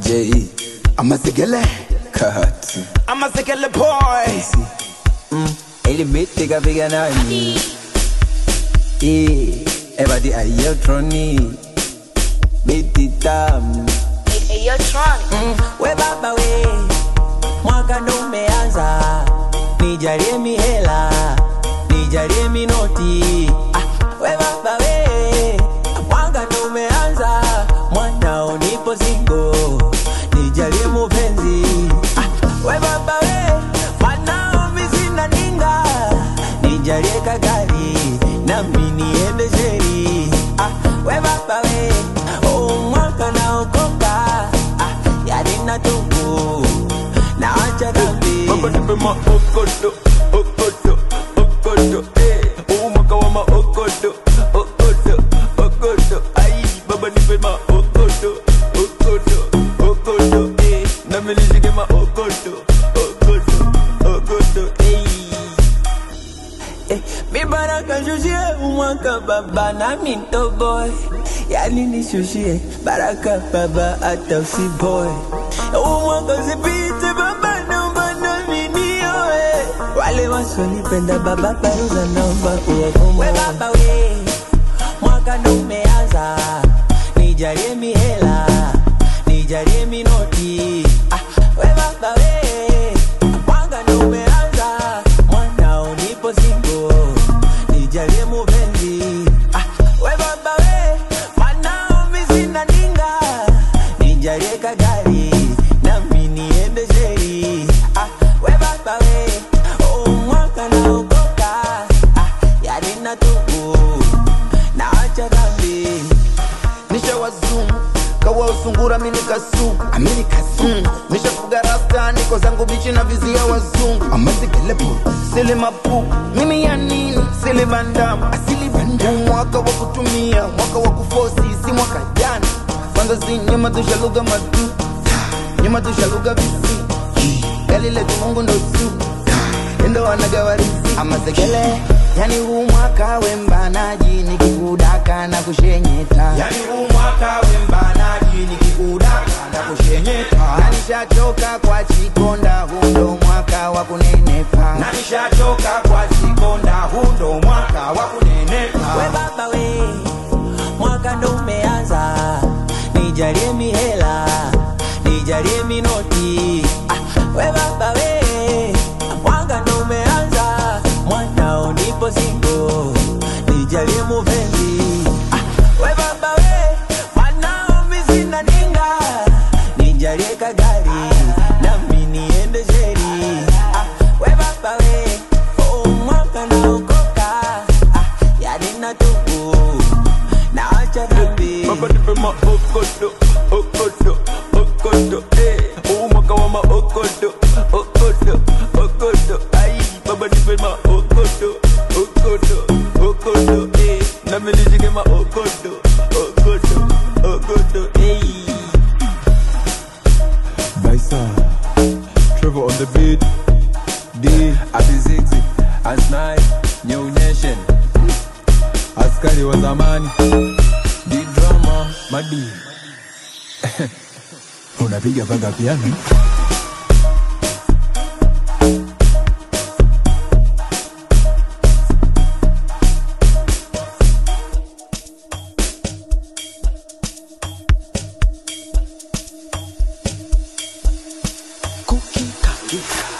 J Amasekele Cut Amasekele boy Ili beat ikapiga nani Eh Everybody ayotroni Beat tamu Hey, yo, Tron. we baba we mwaka ndo umeanza nijalie mihela nijalie minoti ah, we baba we mwaka ndo umeanza mwanao nipo singo nijalie mupenzi ah, we baba we mwanao misina ninga nijalie kagari nami niende sheri ah, we baba we oh, mwaka naokoka ah, yani natubu naacha dhambi Baba nipe maokoto Okoto Okoto eh Umwaka wa maokoto Okoto Okoto Ai Baba nipe maokoto Okoto Okoto eh Nami nishike maokoto Okoto Okoto eh Eh, mi baraka shushie umwaka baba nami ntoboy yani nishushie baraka baba hata usiboy umwaka usipite baba naomba nami nioe wale wasionipenda baba baruza naomba uwakomoe baba we mwaka ndo umeanza nijalie mihela nijalie minoti ah, we baba we mwaka ndo umeanza mwanao nipo singo nijalie mupenzi ah, we baba we mwanao misina ninga nijalie kagari nami niende sheri ah, we baba we oh, mwaka naokoka ah, yani natubu naacha dhambi Nisha wazungu kawa usungura mini kasuku Amini kasu mm. Nishafuga rasta niko zangu bichi na vizia wazungu Amasekele boy Sili mapu mimi ya nini sili bandamu Asili banda Huu mwaka wa kutumia mwaka wa kufosi si mwaka jana kwanza si nyuma tushaluga madu nyuma tushaluga visi gali letu mungu ndo su endo wanagawarisi Amasekele yani huu mwaka wembanaji nikikudaka na kushenyeta Yani huu mwaka wembanaji nikikudaka na kushenyeta na nishachoka kwa chikonda huu ndo mwaka wa kunenepa Na nishachoka kwa chikonda huu ndo mwaka wa kunenepa we baba we mwaka ndo umeanza nijalie mihela nijalie minoti ah, we baba we mwaka ndo umeanza mwanao nipo singo nijalie mupenzi ah, we baba we mwanao misina ninga nijalie kagari nami niende sheri ah, we baba we oh, mwaka naokoka ah, yani natubu naacha dhambi Baba nipe maokoto, okoto, okoto, eh. Huu mwaka wa maokoto, okoto, okoto, ai. Baba nipe maokoto, okoto, okoto, eh. Nami nishike maokoto, okoto, okoto, eh. Baisa, Trevor on the beat. D, Abizixi Asnai Nyonyeshen askari wa zamani. Di drama Madi, unapiga paka piano? Cookie Kaka